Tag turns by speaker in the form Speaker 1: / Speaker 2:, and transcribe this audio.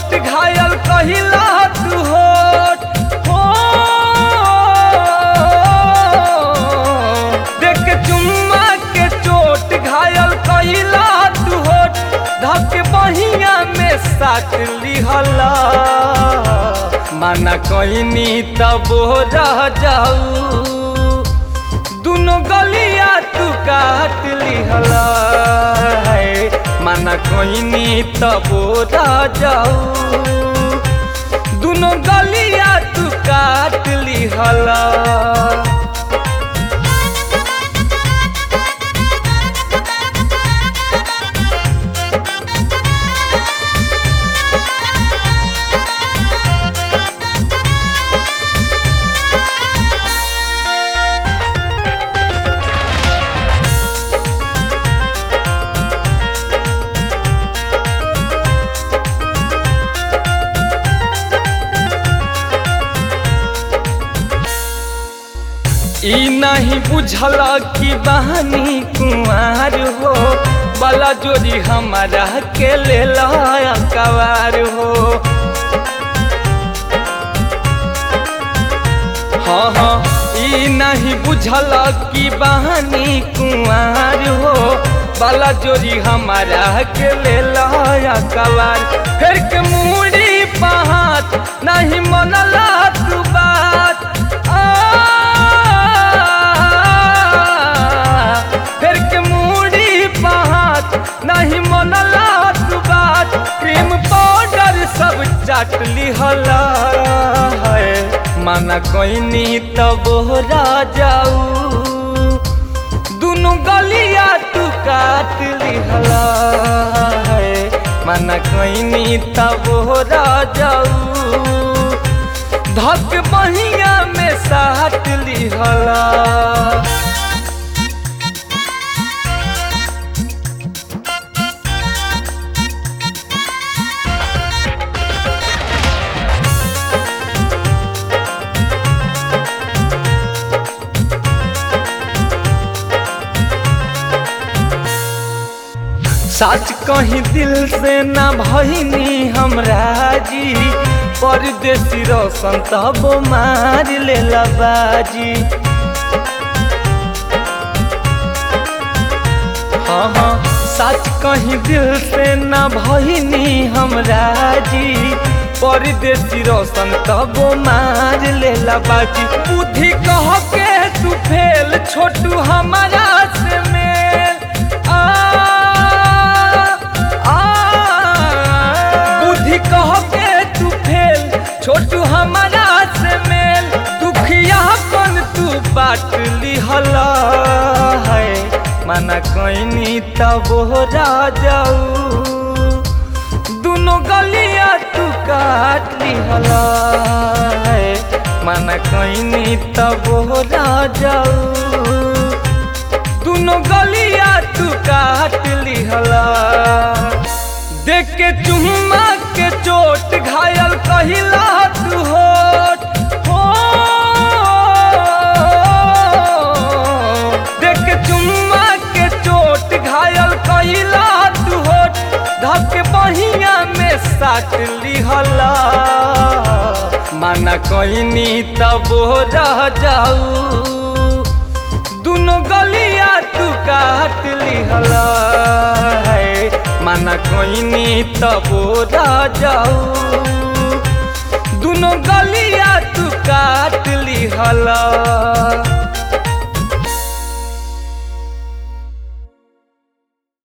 Speaker 1: चोट घायल कहिला तू होठ हो देख के चुम्मा के चोट घायल कहिला तू होठ धक बहिया में साट लिहला माना कहनी तब रह जाऊ दुनो गलिया तू काट लिहला है माना कहनी तब रह जाऊ दुनो गलिया तू काट लिहला ई नहीं बुझल कि बहनी कुंवार हो बला जोरी हमारा के ले कवार हो हाँ हाँ ई नहीं बुझल कि बहनी कुंवार हो बला जोरी हमारा के ले कवार फिर के मुड़ी पहात नहीं मनला तू बात फिर के मुड़ी पहात नहीं मनला तू बात क्रीम पाउडर सब चाट लिहला है माना कोइनी तब जाऊ दुनु गलिया तू काट लिहला है माना कोइनी तब जाऊ धक बहिया में साट लिहला सच कहीं दिल से ना भईनी हमरा जी परदेसी रोशन तब मार ले बाजी हाँ हाँ सच कहीं दिल से ना भईनी हमरा जी परदेसी रोशन तब मार ले बाजी बुद्धि कह के तू फेल छोटू हमारा से मेल आ बुद्धि कह के तू फेल छोटू हमारा से मेल दुखिया कन तू बाट लिहला है माना कहनी तब जाऊ दुनो गलिया तू काट लिहला है माना कहनी तब जाऊ दुनो गलिया तू काट लिहला देख के चुम्मा के चोट घायल कहिला तू होठ हो देख के चुम्मा के चोट घायल कहिला तू होठ धक बहिया में साट लिहला माना कहनी तब रह जाऊ दुनो गलिया तू काट लिहला है माना कहनी तब जाऊ दुनो गलिया तू काट लिहला